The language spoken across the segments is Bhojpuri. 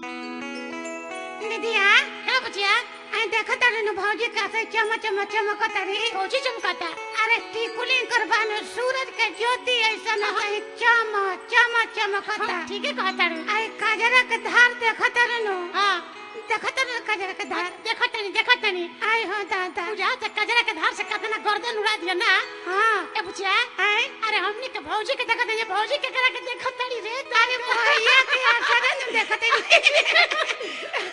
दीदिया क्या बचिया आई देखा तारे नु भौजी कैसे चम चम चमकता रे भौजी चमकता अरे टिकुली करबानो सूरज के ज्योति ऐसा न है चम चम चमकता ठीक है कहता रे आई काजरा के धार देखा तारे नु हां देखा तारे काजरा के धार देखा तानी देखा तानी आई हो दादा पूजा से काजरा के धार से कितना गर्दन उड़ा दिया ना हां ए बुचिया आई अरे हमनी के भौजी के देखा तानी भौजी के करा के देखा तानी रे अरे भैया के असर न देखा तानी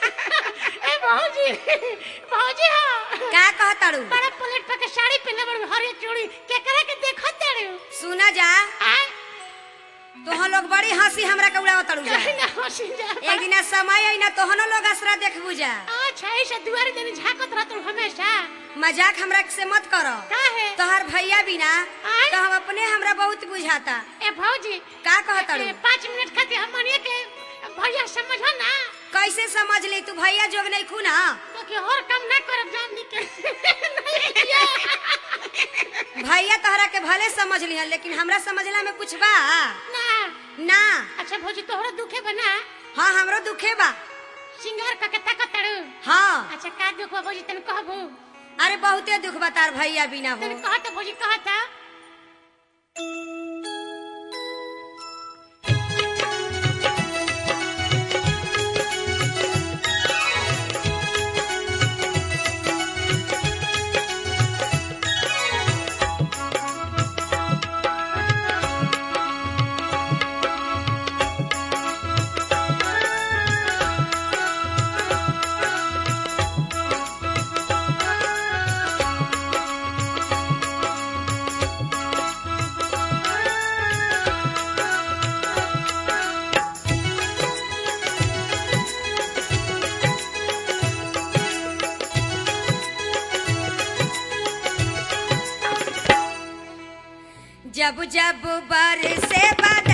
ए भौजी भौजी हो का कहताड़ू बड़ा प्लेट पे के साड़ी पहने बड़ हरी चूड़ी केकरा के देखत तारे सुना जा आ तोहन लोग बड़ी हंसी हमरा के उड़ावताड़ू जा कहीं ना होशी जा एक दिन समय आई ना तोहनो लोग असरा देखबू जा अच्छा ऐसे दुआरे देनी झाकत रहत हमेशा मजाक हमरा से मत करो काहे तोहर भैया बिना आय? तो हम अपने हमरा बहुत बुझाता ए भौजी का कहताड़ू ए, पाँच मिनट खातिर हम मनिए के भैया समझो ना कैसे समझ ली तू भैया जोग नहीं खू ना तो कि और काम ना करब जान दी के नहीं किया। भैया तोहरा के भले समझ लिहन लेकिन हमरा समझला में कुछ बा ना ना अच्छा भौजी तोहरा दुखे बना हाँ हमरो दुखे बा सिंगार का के ताकत तारू हाँ अच्छा का दुख बा भौजी तने कहबू अरे बहुते दुख बा तार भैया बिना हो तने कहत भौजी कहत जब जब बरसे बद